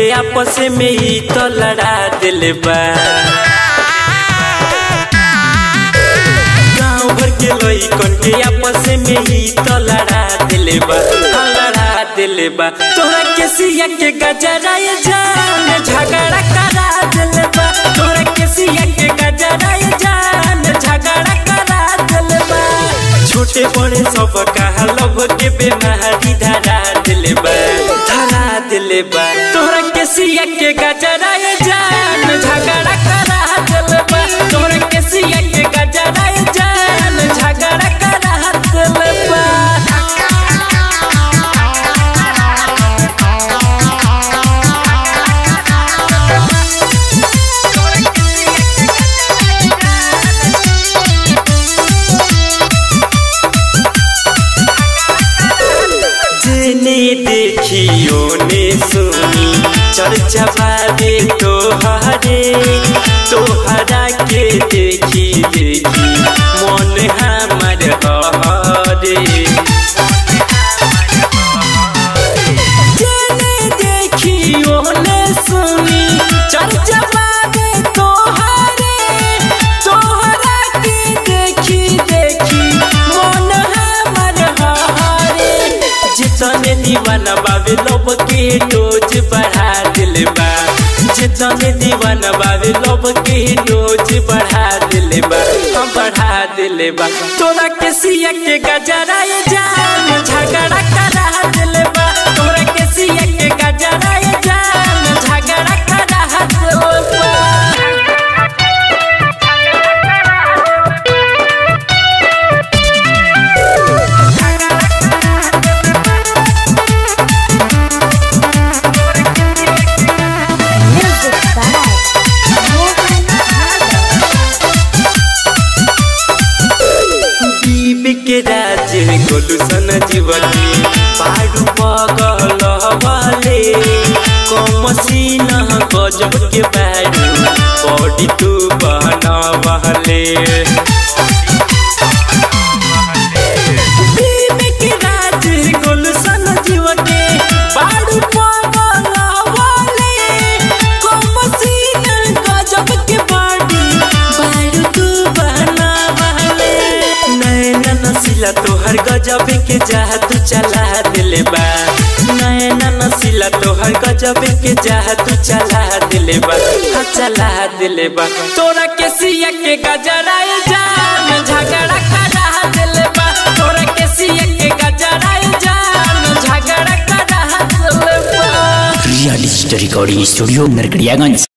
के आपस में ही तो लड़ा दिल बा गाँव भर के लइकन के आपस में ही तो लड़ा दिल बा हाँ, लड़ा दिल बा तोरा के सिया के गजरा ये जान झगड़ा करा दिल बा तोरा के सिया के गजरा ये जान झगड़ा करा दिल बा छोटे बड़े सब कहा लव के बेमारी धरा दिल बा धरा दिल बा तोरा के सिया के गजरा ये जान झगड़ा करा दिल बा तोरा के सिया के गजरा ये जान झगड़ा करा दिल बा जेने देखियो ने सुनी चर्चा बाबे तोहरे तोहरा के देखी देखी मन हमर हरे जेने देखियो ने सुनी चर्चा बाबे तोहरे तोहरा के देखी देखी मन हमर हरे जितने दीवाना बाबे लोब के डोज बढ़ा दिल बा जितने दीवाना बाबे लोब के डोज बढ़ा दिल बा हम बढ़ा दिल बा तोरा के सिया के गजरा ये जान झगड़ा करा दिल बा तोरा के सिया के गजरा ये जान झगड़ा करा दिल बा Music by Mohan दीप के राज गोलू सन जीवनी पाडू पगल वाले कमसीन गजब के बाडू बॉडी तू बहना वाले दीप के राज गोलू सन जीवनी पाडू पगल वाले कमसीन गजब के बाडू बाडू तू बहना वाले नैना नसीला तोहर गजब के जादू चला दिल बा नैना नसीला तोहर गजब के जादू चला दिल बा हाँ चला दिल बा तोरा के सिया के गजरा ये जान झगड़ा करा दिल बा तोरा के सिया के गजरा ये जान झगड़ा करा दिल बा real story recording studio Narkatiaganj